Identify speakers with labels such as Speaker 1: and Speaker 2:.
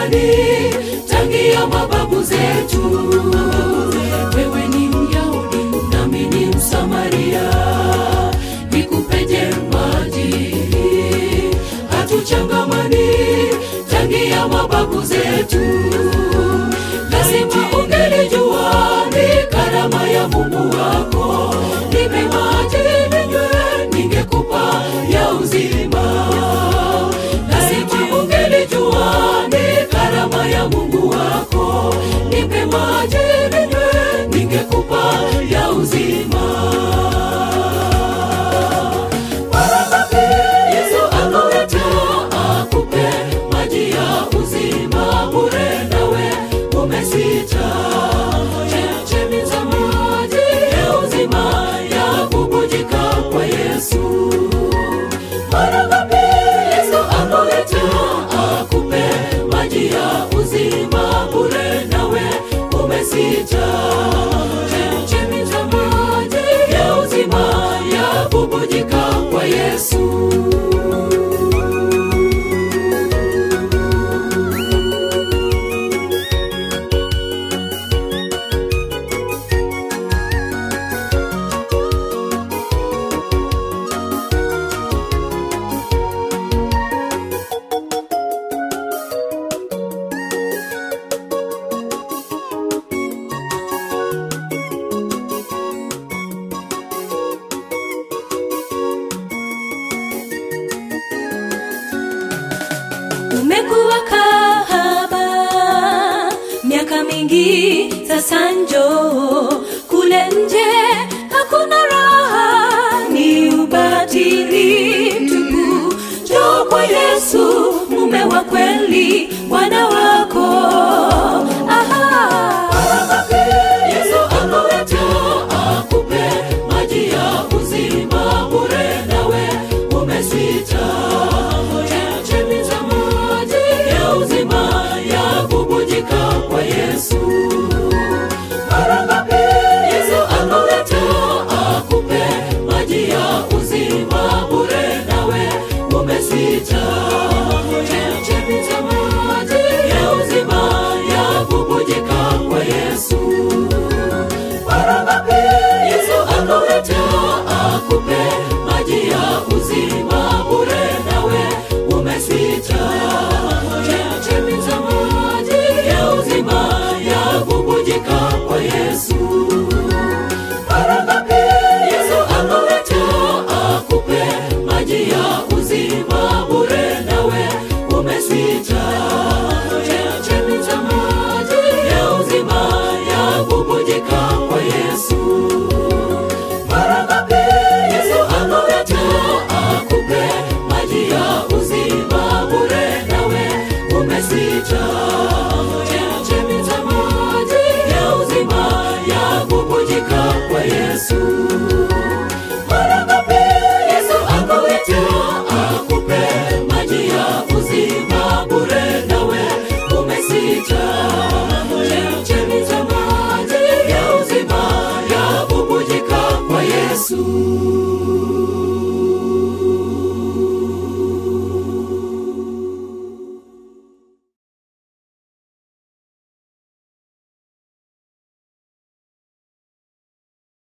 Speaker 1: zamani, tangia mababu zetu. Wewe ni Myahudi nami ni Msamaria, nikupeje maji? Hatuchangamani tangia mababu zetu. Lazima ungelijua ni karama ya Mungu wako. Nipe maji ninywe, ningekupa ya uzima. Lazima ungelijua ni karama ya Mungu wako. Nipe maji ninywe, ningekupa ya uzima. Mara ngapi Yesu akuleta akupe maji ya uzima bure, nawe umesita. Chemchemi za maji ya uzima ya bubujika kwa Yesu. Mara ngapi Yesu akuleta akupe maji ya uzima bure, nawe umesita. Chemchemi za maji ya uzima ya bubujika kwa Yesu.
Speaker 2: umekuwa kahaba miaka mingi sasa njoo kule nje hakuna raha ni ubatili mtupu njoo kwa yesu mume wa kweli bwana wako